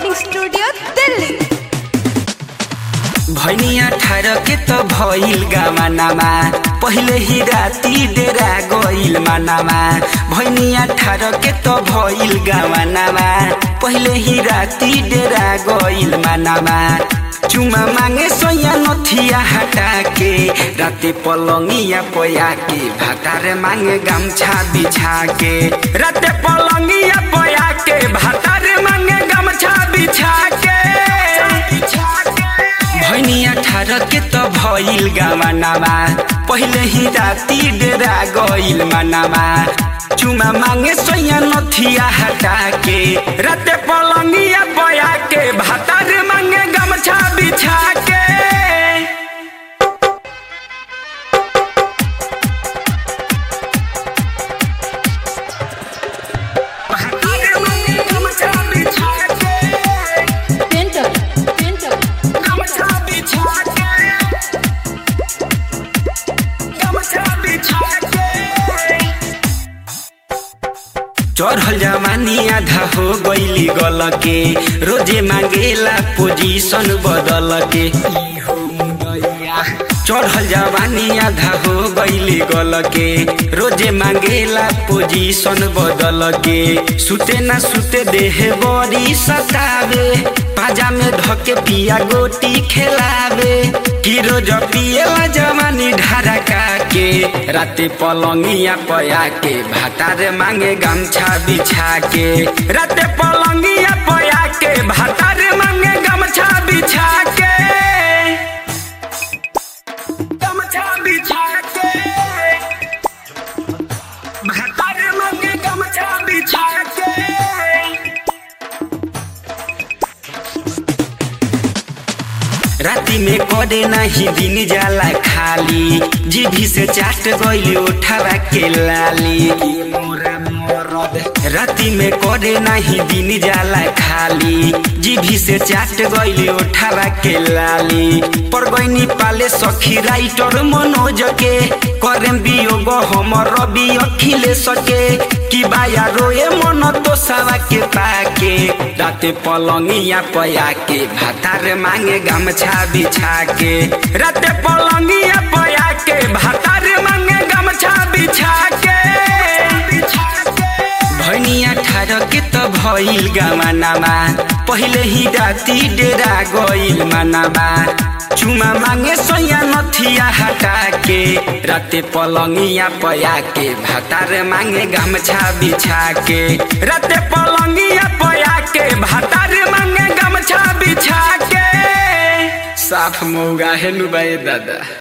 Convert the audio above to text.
recording studio Delhi भैनिया ठार के त भइल गावानामा पहिले ही राती डेरा गइल मानामा भैनिया ठार के त भइल गावानामा पहिले ही राती डेरा गइल मानामा चुमा मागे सोया नथिया हटा के राते पलंगिया पया के भातारे मांगे गमछा बिछा के राते पलंगिया पया के भातारे मांगे गमछा बिछा के भैनिया ठार के त भइल गावानामा पहिले ही राती डेरा गइल मानामा चुमा मागे सोया नथिया हटा के राते पलंगिया पया के भातारे मांगे गमछा बिछा के भातारे मांगे गमछा बिछा के पेंटर पेंटर गमछा बिछा के गमछा बिछा के चढ़ल जवानी आधा हो गईली गल के रोजे मांगेला पोजीशन बदल के चढ़ल जवानी आधा हो गईली गल के रोजे मांगेला पोजीशन बदल के सुते ना सुते देह बड़ी सतावे पाजा में धके पिया गोटी खेलावे कि रोज पिएला जवानी ढारका के राते पलंगिया पया के भातारे मांगे गमछा बिछा के राते पलंगिया पया के भातारे मांगे गमछा बिछा के गमछा बिछा के भातारे मांगे गमछा बिछा के राति में करे नाही दिन जाला खाली जीभी से चाट गइली उठावा के लाली राति में करे नाही दिन जाला खाली जीभी से चाट गइली उठावा के लाली पर गइनी पाले सखी राइटर मनोज के करेम बियोग हमर रवि अखिले सके कि बाया रोए मन तो सावा के पाके राते पलंगिया पया के भातार मांगे गमछा बिछा के राते पलंगिया पया के भातार मांगे गमछा बिछा के भैनिया ठार के त भइल गमानामा पहिले ही राती डेरा गइल मानामा चुमा मांगे सोया नथिया हटा के राते पलंगिया पया के भातार मांगे गमछा बिछा के राते पलंगिया पया के भातार मांगे गमछा बिछा के साफ मौगा हेनु बाई दादा